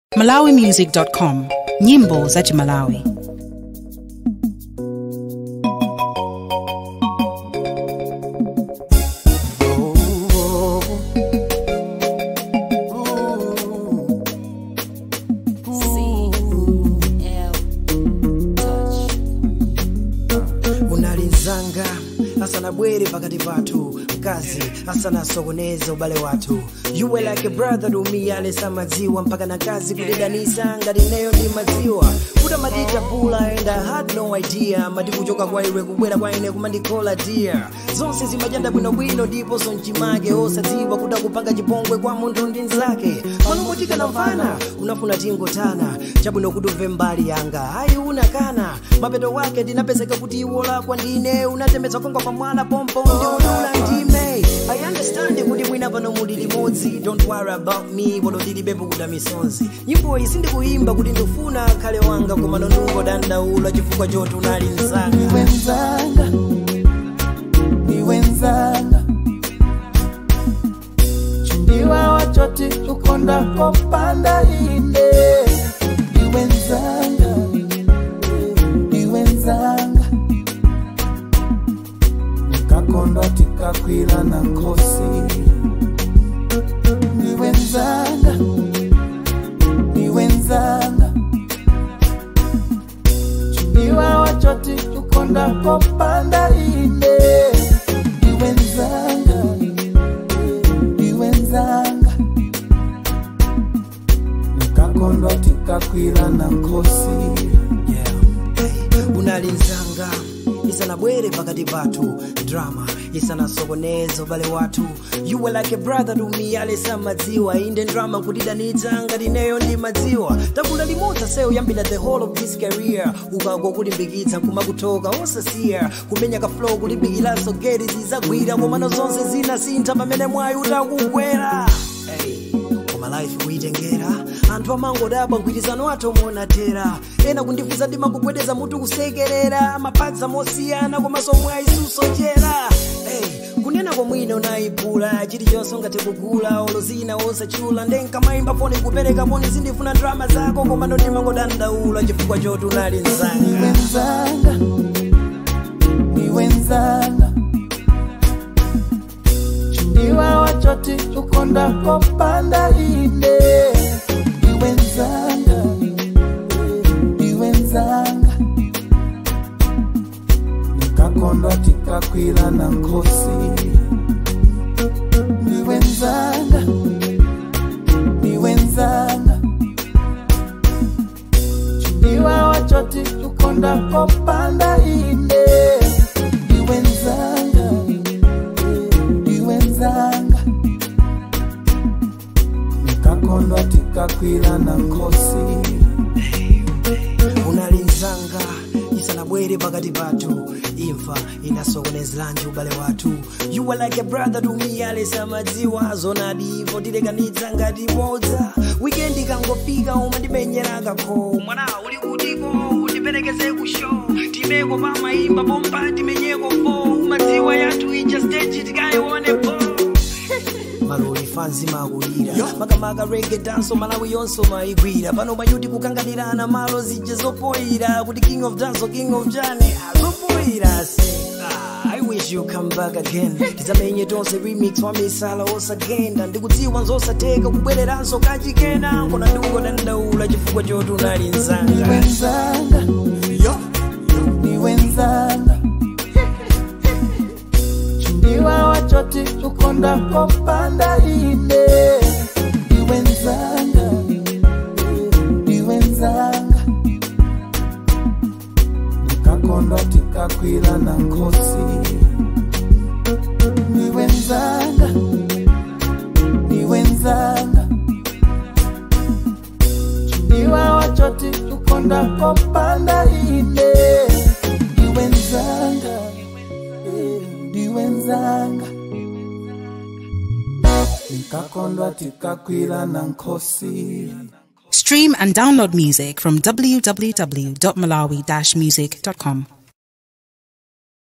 malawimusic.com nyimbo za chimalawi unalizanga asanabwere pakati pathu mkazi asanasokoneze ubale wathu you were like a brother to me alesa madziwa mpaka na kazi kulidanisa ngati neyo ndi madziwa kuta madita pula and I had no idea mati kuchoka kwa iwe kubwera kwa ine kumandikola dear zonse zimajanda bwinobwino ndiponso mchimake osadziwa kuda kupanga chipongwe kwa munthu ndi nzake manomotika na mfana unafuna tingotana chabwino kuti umve mbali yanga ayi unakana mapeto wake ndinapezeka kuti iwo lakwa ndine unatembetsa kongwa pa mwana pompo ndiunula ndime i understand kuti mwina pano muli limodzi don't worry about me polo ndilibepo kuda misonzi nyimbo iyi sindikuyimba kuti ndifuna akhale wanga koma nondungo dandaula chifukwa choti unali mzanga wenzanga ni wenzanga chumbiwa wachoti ukonda kopanda inde ni wenzanga ni wenzanga nikakondwa tikakwila na nkosi ni wenzanga ni wenzanga chumbiwa wachoti ukonda kopanda inde ni wenzanga ni wenzanga nikakondwa tikakwila na nkosi yeah. hey, unalinzanga isanabwere pakati pathu drama isanasokoneze ubale wathu you were like a brother to me alesa madziwa inde drama nkutidanitsa ngati neyo ndi madziwa takula limodzi seyo yambira the whole of this career ukagwa kulimbikitsa kumakutoka osasiya kumenya ka flow kulimbikiranso geti zizagwira komano zonse zinasintha pamene mwayi utakugwera hey koma life kuitengera anthu amangodabwa mgwirizano athu monatera ena kundifusa ndimakugwedeza mutu kusekerera mapatsa mosiyana komanso mwayi susochera hey, kunena komwina unayiphula chilichonse ungathe kugula olo zina osachula ndenkamayimba foni kupereka foni zindifuna drama zako koma ndondimangodandaula chifukwa choti unali ni mzanga wenzanga ni wenzanga chumbiwa wachoti ukonda kopanda inde ni wenzanga ni wenzanga nikakondwa tikakwila na nkosi ni wenzanga ni wenzanga chumbiwa wachoti ukonda kopanda inde ni wenzanga ni wenzanga nikakondwa tikakwila na nkosi unalinzanga isanabwere pakati pathu imfa inasokonezeranji ubale wathu you were like a brother to me alesa madziwa zonadi ivo tilekanitsa ngati modza wikendi ikangofika umandimenyera kakho mwana uli kutiko undiperekeze ku show timeko pamayimba pompa timenyeko fo umadziwa yathu ija stage tikayionepo maloli fanzi makulira makamaka rege danso malawi yonso maigwira pano mayuti kukanganirana malo zije zopoira kuti king of dance king of jani zopoira se Ah, I wish you come back again tizamenye tonse remix wa misala osagenda ndikudziwa nzosateka kubwereranso kachikena nkona ndikungodandaula chifukwa choti unali ni nzanga wenzanga ni wenzanga chumbiwa wachoti ukonda kopanda inde ni wenzanga ni wenzanga nikakondwa tikakwila na nkosi ni wenzanga ni wenzanga chumbiwa wachoti ukonda kopanda inde ni wenzanga ni wenzanga nikakondwa tikakwila na nkosi stream and download music from www.malawi-music.com